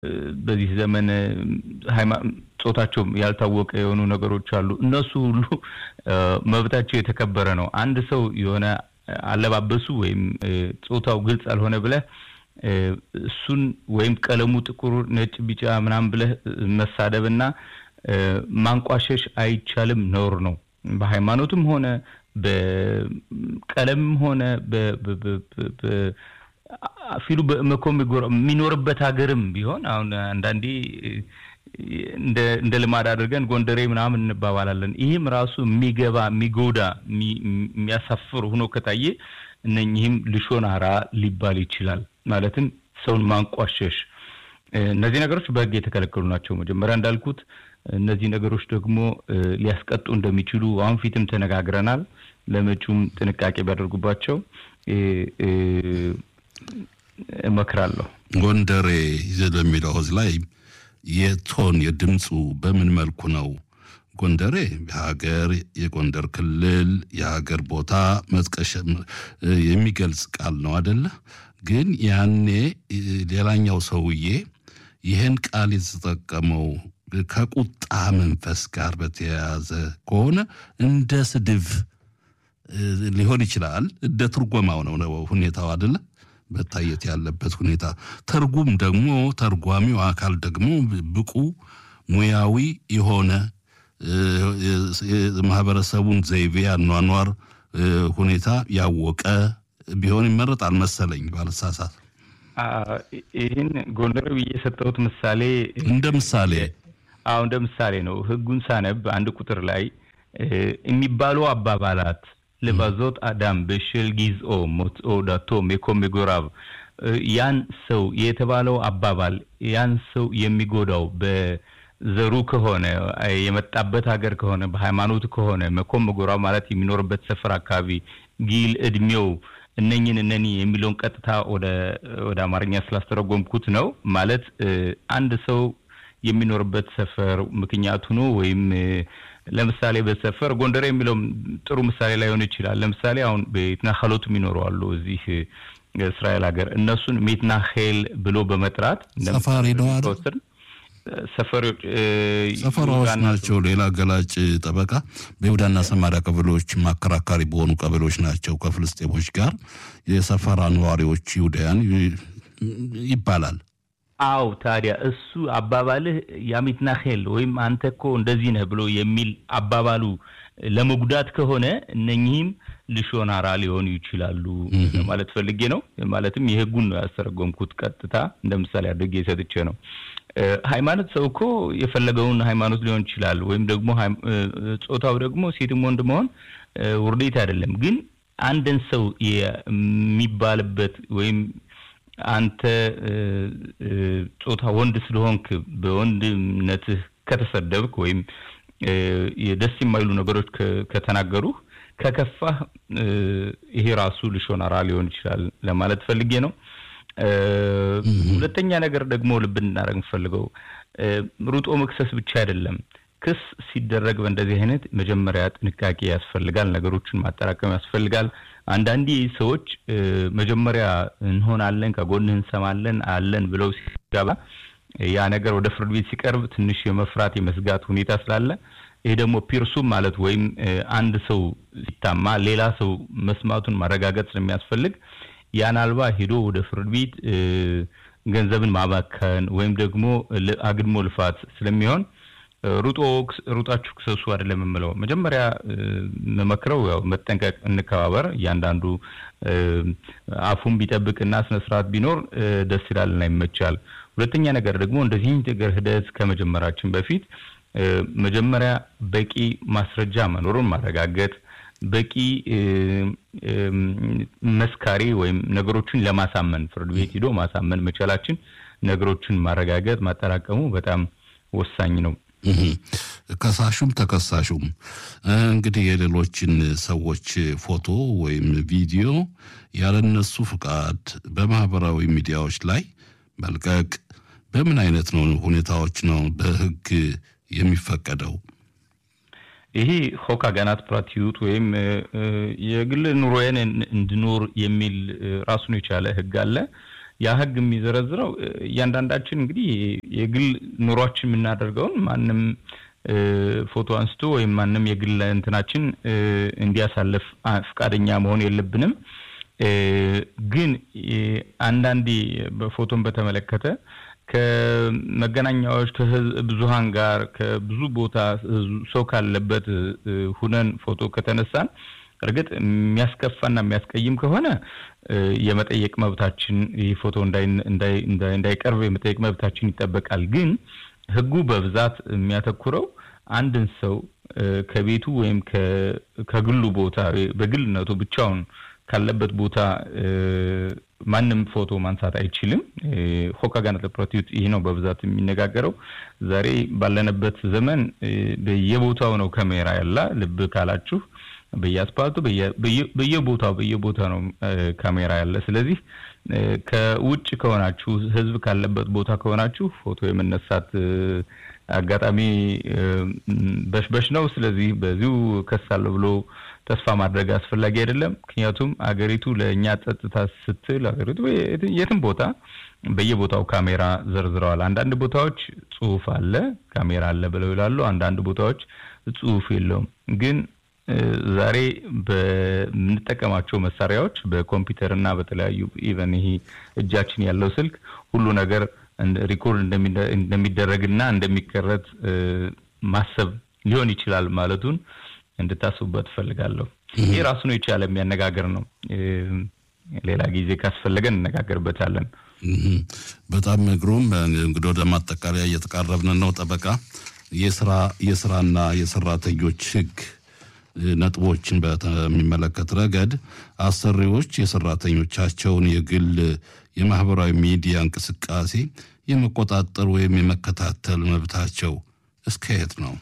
በዚህ ዘመን ጾታቸው ያልታወቀ የሆኑ ነገሮች አሉ። እነሱ ሁሉ መብታቸው የተከበረ ነው። አንድ ሰው የሆነ አለባበሱ ወይም ጾታው ግልጽ አልሆነ ብለህ እሱን ወይም ቀለሙ ጥቁር፣ ነጭ፣ ቢጫ ምናምን ብለህ መሳደብና ማንቋሸሽ አይቻልም፣ ነውር ነው። በሃይማኖትም ሆነ በቀለምም ሆነ ፊሉ በመኮም የሚኖርበት ሀገርም ቢሆን አሁን አንዳንዴ እንደ ልማድ አድርገን ጎንደሬ ምናምን እንባባላለን። ይህም ራሱ የሚገባ የሚጎዳ የሚያሳፍር ሆኖ ከታየ እነኚህም ልሾናራ ሊባል ይችላል። ማለትም ሰውን ማንቋሸሽ፣ እነዚህ ነገሮች በሕግ የተከለከሉ ናቸው። መጀመሪያ እንዳልኩት እነዚህ ነገሮች ደግሞ ሊያስቀጡ እንደሚችሉ አሁን ፊትም ተነጋግረናል። ለመጪውም ጥንቃቄ ቢያደርጉባቸው እመክራለሁ። ጎንደሬ ለሚለው ህዝብ ላይ የቶን የድምፁ በምን መልኩ ነው? ጎንደሬ የሀገር የጎንደር ክልል የሀገር ቦታ መጥቀሻ የሚገልጽ ቃል ነው አደለ? ግን ያኔ ሌላኛው ሰውዬ ይህን ቃል የተጠቀመው ከቁጣ መንፈስ ጋር በተያያዘ ከሆነ እንደ ስድብ ሊሆን ይችላል። እንደ ትርጎማው ነው ሁኔታው አደለ? መታየት ያለበት ሁኔታ። ተርጉም ደግሞ ተርጓሚው አካል ደግሞ ብቁ ሙያዊ የሆነ ማህበረሰቡን ዘይቤ አኗኗር ሁኔታ ያወቀ ቢሆን ይመረጣል መሰለኝ ባልሳሳት። ይህን ጎንደር ብዬ የሰጠሁት ምሳሌ እንደ ምሳሌ አዎ እንደ ምሳሌ ነው። ህጉን ሳነብ አንድ ቁጥር ላይ የሚባሉ አባባላት ልባዞት አዳም በሽል ጊዝኦ ሞትኦ ዳቶ ሜኮም ጎራብ ያን ሰው የተባለው አባባል ያን ሰው የሚጎዳው በዘሩ ከሆነ የመጣበት ሀገር ከሆነ በሃይማኖቱ ከሆነ መኮም ጎራብ ማለት የሚኖርበት ሰፈር አካባቢ ጊል እድሜው እነኝን እነኒ የሚለውን ቀጥታ ወደ አማርኛ ስላስተረጎምኩት ነው። ማለት አንድ ሰው የሚኖርበት ሰፈር ምክንያቱ ነው ወይም ለምሳሌ በሰፈር ጎንደር የሚለው ጥሩ ምሳሌ ላይሆን ይችላል። ለምሳሌ አሁን ቤትናኸሎት የሚኖሩ አሉ እዚህ እስራኤል ሀገር እነሱን ሜትናሄል ብሎ በመጥራት ሰፋሪ ነው ሰፈሮች ሰፈራዎች ናቸው። ሌላ ገላጭ ጠበቃ በይሁዳና ሰማሪያ ቀበሌዎች ማከራካሪ በሆኑ ቀበሌዎች ናቸው ከፍልስጤሞች ጋር የሰፈራ ነዋሪዎች ይሁዳያን ይባላል። አው ታዲያ እሱ አባባልህ ያሚትናሄል ወይም አንተ እኮ እንደዚህ ነህ ብሎ የሚል አባባሉ ለመጉዳት ከሆነ እነኚህም ልሾናራ ሊሆኑ ይችላሉ ማለት ፈልጌ ነው። ማለትም የህጉን ነው ያስተረጎምኩት። ቀጥታ እንደ ምሳሌ አድርጌ ሰጥቼ ነው። ሃይማኖት ሰው እኮ የፈለገውን ሃይማኖት ሊሆን ይችላል። ወይም ደግሞ ጾታው ደግሞ ሴትም ወንድ መሆን ውርዴት አይደለም። ግን አንድን ሰው የሚባልበት ወይም አንተ ጾታ ወንድ ስለሆንክ በወንድነትህ ከተሰደብክ ወይም ደስ የማይሉ ነገሮች ከተናገሩህ ከከፋህ ይሄ ራሱ ልሾናራ ሊሆን ይችላል ለማለት ፈልጌ ነው። ሁለተኛ ነገር ደግሞ ልብ እንድናደርግ የምፈልገው ሩጦ መክሰስ ብቻ አይደለም። ክስ ሲደረግ በእንደዚህ አይነት መጀመሪያ ጥንቃቄ ያስፈልጋል። ነገሮችን ማጠራቀም ያስፈልጋል። አንዳንዴ ሰዎች መጀመሪያ እንሆናለን፣ ከጎንህ እንሰማለን አለን ብለው ሲጋባ ያ ነገር ወደ ፍርድ ቤት ሲቀርብ ትንሽ የመፍራት የመስጋት ሁኔታ ስላለ ይሄ ደግሞ ፒርሱም ማለት ወይም አንድ ሰው ሲታማ ሌላ ሰው መስማቱን ማረጋገጥ ስለሚያስፈልግ ያን አልባ ሄዶ ወደ ፍርድ ቤት ገንዘብን ማባከን ወይም ደግሞ አግድሞ ልፋት ስለሚሆን ሩጦ ሩጣችሁ ክሰሱ አይደለም የምለው። መጀመሪያ መመክረው ያው መጠንቀቅ፣ እንከባበር። እያንዳንዱ አፉን ቢጠብቅና ስነስርዓት ቢኖር ደስ ይላልና ይመቻል። ሁለተኛ ነገር ደግሞ እንደዚህ ነገር ሂደት ከመጀመራችን በፊት መጀመሪያ በቂ ማስረጃ መኖሩን ማረጋገጥ በቂ መስካሪ ወይም ነገሮችን ለማሳመን ፍርድ ቤት ሂዶ ማሳመን መቻላችን ነገሮችን ማረጋገጥ ማጠራቀሙ በጣም ወሳኝ ነው። ከሳሹም ተከሳሹም እንግዲህ የሌሎችን ሰዎች ፎቶ ወይም ቪዲዮ ያለነሱ ፍቃድ በማህበራዊ ሚዲያዎች ላይ መልቀቅ በምን አይነት ነው ሁኔታዎች ነው በህግ የሚፈቀደው? ይሄ ሆክ አጋናት ፕራቲዩት ወይም የግል ኑሮዬን እንድኖር የሚል ራሱን የቻለ ህግ አለ። ያ ህግ የሚዘረዝረው እያንዳንዳችን እንግዲህ የግል ኑሯችን የምናደርገውን ማንም ፎቶ አንስቶ ወይም ማንም የግል እንትናችን እንዲያሳልፍ ፈቃደኛ መሆን የለብንም። ግን አንዳንዴ በፎቶን በተመለከተ ከመገናኛዎች ከብዙሃን ጋር ከብዙ ቦታ ሰው ካለበት ሁነን ፎቶ ከተነሳን እርግጥ የሚያስከፋና የሚያስቀይም ከሆነ የመጠየቅ መብታችን ይህ ፎቶ እንዳይቀርብ የመጠየቅ መብታችን ይጠበቃል። ግን ህጉ በብዛት የሚያተኩረው አንድን ሰው ከቤቱ ወይም ከግሉ ቦታ በግልነቱ ብቻውን ካለበት ቦታ ማንም ፎቶ ማንሳት አይችልም። ሆካጋነት ፕሮቲዩት ይህ ነው በብዛት የሚነጋገረው። ዛሬ ባለንበት ዘመን በየቦታው ነው ካሜራ ያላ ልብ ካላችሁ በየአስፓልቱ በየቦታው በየቦታው ነው ካሜራ ያለ። ስለዚህ ከውጭ ከሆናችሁ ህዝብ ካለበት ቦታ ከሆናችሁ ፎቶ የመነሳት አጋጣሚ በሽበሽ ነው። ስለዚህ በዚሁ ከሳለሁ ብሎ ተስፋ ማድረግ አስፈላጊ አይደለም። ምክንያቱም አገሪቱ ለእኛ ጸጥታ ስትል አገሪቱ የትም ቦታ በየቦታው ካሜራ ዘርዝረዋል። አንዳንድ ቦታዎች ጽሁፍ አለ፣ ካሜራ አለ ብለው ይላሉ። አንዳንድ ቦታዎች ጽሁፍ የለውም። ግን ዛሬ በምንጠቀማቸው መሳሪያዎች በኮምፒውተር እና በተለያዩ ኢቨን ይሄ እጃችን ያለው ስልክ ሁሉ ነገር ሪኮርድ እንደሚደረግና እንደሚቀረጽ ማሰብ ሊሆን ይችላል ማለቱን እንድታስቡበት እፈልጋለሁ። ይህ ራሱን የቻለ የሚያነጋግር ነው። ሌላ ጊዜ ካስፈለገን እነጋገርበታለን። በጣም ግሩም። እንግዲህ ወደ ማጠቃለያ እየተቃረብን ነው። ጠበቃ የስራ የስራና የሰራተኞች ህግ ነጥቦችን በሚመለከት ረገድ አሰሪዎች የሰራተኞቻቸውን የግል የማህበራዊ ሚዲያ እንቅስቃሴ የመቆጣጠር ወይም የመከታተል መብታቸው እስከየት ነው?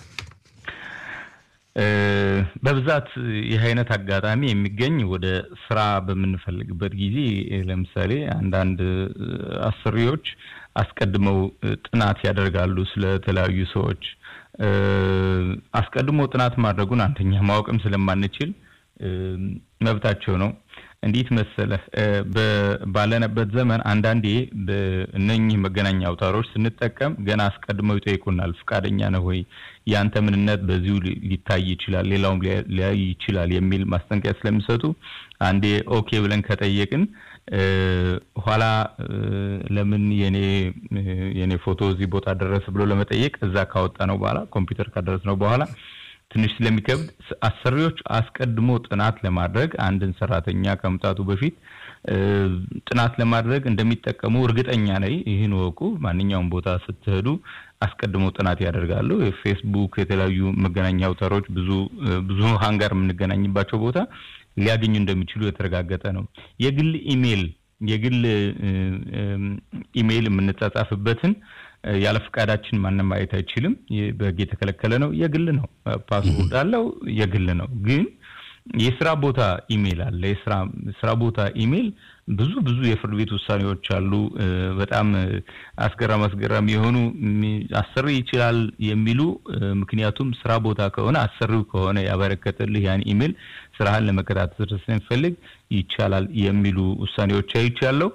በብዛት ይህ አይነት አጋጣሚ የሚገኝ ወደ ስራ በምንፈልግበት ጊዜ ለምሳሌ አንዳንድ አሰሪዎች አስቀድመው ጥናት ያደርጋሉ ስለተለያዩ ሰዎች። አስቀድሞ ጥናት ማድረጉን አንደኛ ማወቅም ስለማንችል መብታቸው ነው። እንዴት መሰለህ፣ ባለንበት ዘመን አንዳንዴ በእነኚህ መገናኛ አውታሮች ስንጠቀም ገና አስቀድመው ይጠይቁናል። ፈቃደኛ ነህ ወይ? የአንተ ምንነት በዚሁ ሊታይ ይችላል፣ ሌላውም ሊያይ ይችላል የሚል ማስጠንቀቂያ ስለሚሰጡ አንዴ ኦኬ ብለን ከጠየቅን ኋላ ለምን የኔ የኔ ፎቶ እዚህ ቦታ ደረሰ ብሎ ለመጠየቅ እዛ ካወጣ ነው በኋላ ኮምፒውተር ካደረስ ነው በኋላ ትንሽ ስለሚከብድ አሰሪዎች አስቀድሞ ጥናት ለማድረግ አንድን ሰራተኛ ከመምጣቱ በፊት ጥናት ለማድረግ እንደሚጠቀሙ እርግጠኛ ነኝ። ይህን ወቁ። ማንኛውም ቦታ ስትሄዱ አስቀድሞ ጥናት ያደርጋሉ። የፌስቡክ የተለያዩ መገናኛ አውታሮች ብዙ ብዙሃን ጋር የምንገናኝባቸው ቦታ ሊያገኙ እንደሚችሉ የተረጋገጠ ነው። የግል ኢሜይል የግል ኢሜይል የምንጻጻፍበትን ያለ ፈቃዳችን ማንም ማየት አይችልም። በህግ የተከለከለ ነው። የግል ነው። ፓስፖርት አለው። የግል ነው። ግን የስራ ቦታ ኢሜይል አለ። የስራ ስራ ቦታ ኢሜይል ብዙ ብዙ የፍርድ ቤት ውሳኔዎች አሉ። በጣም አስገራም አስገራሚ የሆኑ አሰሪ ይችላል የሚሉ ምክንያቱም ስራ ቦታ ከሆነ አሰሪው ከሆነ ያበረከተልህ ያን ኢሜይል ስራህን ለመከታተል ስለሚፈልግ ይቻላል የሚሉ ውሳኔዎች አይቻለሁ።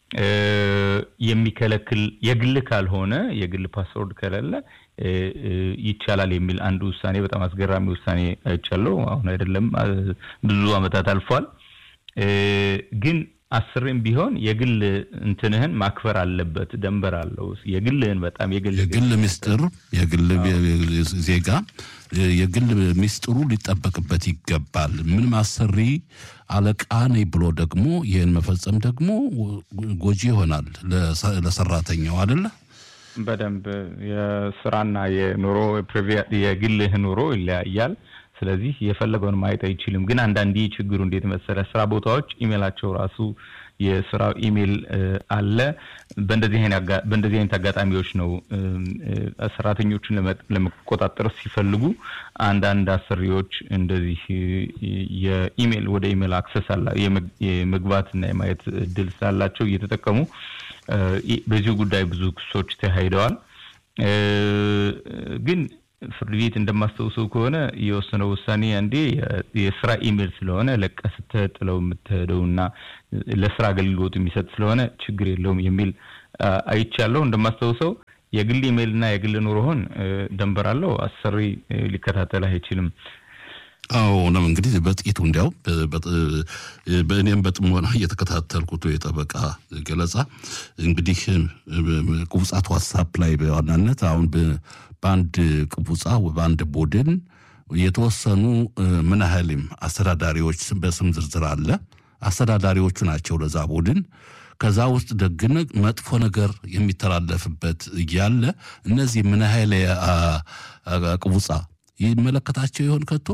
የሚከለክል የግል ካልሆነ የግል ፓስወርድ ከሌለ ይቻላል የሚል አንድ ውሳኔ በጣም አስገራሚ ውሳኔ አይቻለሁ። አሁን አይደለም ብዙ አመታት አልፏል። ግን አስሬም ቢሆን የግል እንትንህን ማክበር አለበት። ደንበር አለው። የግልህን በጣም የግል የግል ምስጢር የግል ዜጋ የግል ምስጢሩ ሊጠበቅበት ይገባል። ምንም አሰሪ አለቃ ነኝ ብሎ ደግሞ ይህን መፈጸም ደግሞ ጎጂ ይሆናል ለሰራተኛው አይደለ? በደንብ የስራና የኑሮ የግልህ ኑሮ ይለያያል። ስለዚህ የፈለገውን ማየት አይችልም። ግን አንዳንዴ ችግሩ እንዴት መሰለ፣ ስራ ቦታዎች ኢሜላቸው ራሱ የስራው ኢሜል አለ። በእንደዚህ አይነት አጋጣሚዎች ነው ሰራተኞቹን ለመቆጣጠር ሲፈልጉ አንዳንድ አሰሪዎች እንደዚህ የኢሜል ወደ ኢሜል አክሰስ አላ የመግባትና የማየት እድል ስላላቸው እየተጠቀሙ በዚሁ ጉዳይ ብዙ ክሶች ተካሂደዋል። ግን ፍርድ ቤት እንደማስታውሰው ከሆነ የወሰነው ውሳኔ አንዴ የስራ ኢሜል ስለሆነ ለቀ ስትጥለው የምትሄደው እና ለስራ አገልግሎት የሚሰጥ ስለሆነ ችግር የለውም የሚል አይቻለሁ። እንደማስታውሰው የግል ኢሜል እና የግል ኑሮህን ደንበር አለው። አሰሪ ሊከታተል አይችልም። አዎ ነው እንግዲህ በጥቂቱ እንዲያው በእኔም በጥሞና እየተከታተልኩት የጠበቃ ገለጻ እንግዲህ ቁብጻት ዋትሳፕ ላይ በዋናነት አሁን በአንድ ቅቡጻ በአንድ ቡድን የተወሰኑ ምን ያህልም አስተዳዳሪዎች በስም ዝርዝር አለ። አስተዳዳሪዎቹ ናቸው ለዛ ቡድን። ከዛ ውስጥ ደግነ መጥፎ ነገር የሚተላለፍበት እያለ እነዚህ ምን ያህል ቅቡጻ ይመለከታቸው ይሆን ከቶ?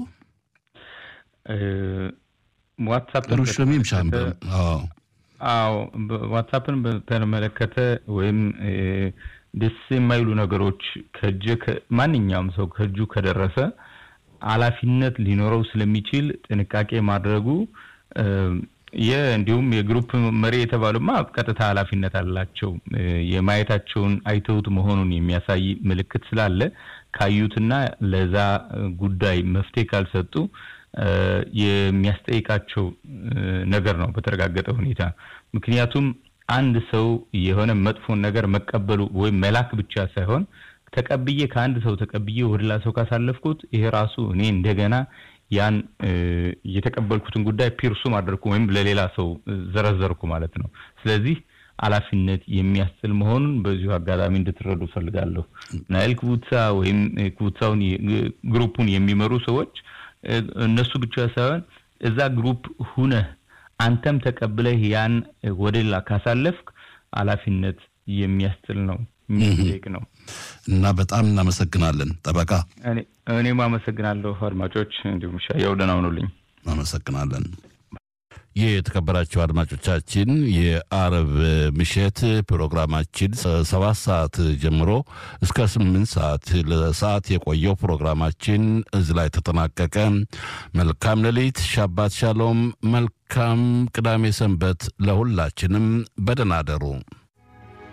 ዋትሳፕን ሩሽሚም ሻምበ አዎ ዋትሳፕን በተመለከተ ወይም ደስ የማይሉ ነገሮች ከእጅ ማንኛውም ሰው ከእጁ ከደረሰ ኃላፊነት ሊኖረው ስለሚችል ጥንቃቄ ማድረጉ እንዲሁም የግሩፕ መሪ የተባሉማ ቀጥታ ኃላፊነት አላቸው። የማየታቸውን አይተውት መሆኑን የሚያሳይ ምልክት ስላለ ካዩትና ለዛ ጉዳይ መፍትሄ ካልሰጡ የሚያስጠይቃቸው ነገር ነው በተረጋገጠ ሁኔታ። ምክንያቱም አንድ ሰው የሆነ መጥፎን ነገር መቀበሉ ወይም መላክ ብቻ ሳይሆን ተቀብዬ ከአንድ ሰው ተቀብዬ ወደ ሌላ ሰው ካሳለፍኩት ይሄ ራሱ እኔ እንደገና ያን የተቀበልኩትን ጉዳይ ፒርሱም አደረኩ ወይም ለሌላ ሰው ዘረዘርኩ ማለት ነው። ስለዚህ ኃላፊነት የሚያስጥል መሆኑን በዚሁ አጋጣሚ እንድትረዱ ፈልጋለሁ። ናይል ክቡትሳ ወይም ክቡትሳውን ግሩፑን የሚመሩ ሰዎች እነሱ ብቻ ሳይሆን እዛ ግሩፕ ሁነህ አንተም ተቀብለህ ያን ወደ ሌላ ካሳለፍክ ኃላፊነት የሚያስጥል ነው የሚጠይቅ ነው እና በጣም እናመሰግናለን ጠበቃ። እኔም አመሰግናለሁ አድማጮች፣ እንዲሁም ሻየው ደህና ሁኑልኝ። አመሰግናለን። ይህ የተከበራቸው አድማጮቻችን የአረብ ምሽት ፕሮግራማችን ሰባት ሰዓት ጀምሮ እስከ ስምንት ሰዓት ለሰዓት የቆየው ፕሮግራማችን እዚህ ላይ ተጠናቀቀ። መልካም ሌሊት፣ ሻባት ሻሎም፣ መልካም ቅዳሜ ሰንበት ለሁላችንም። በደህና አደሩ።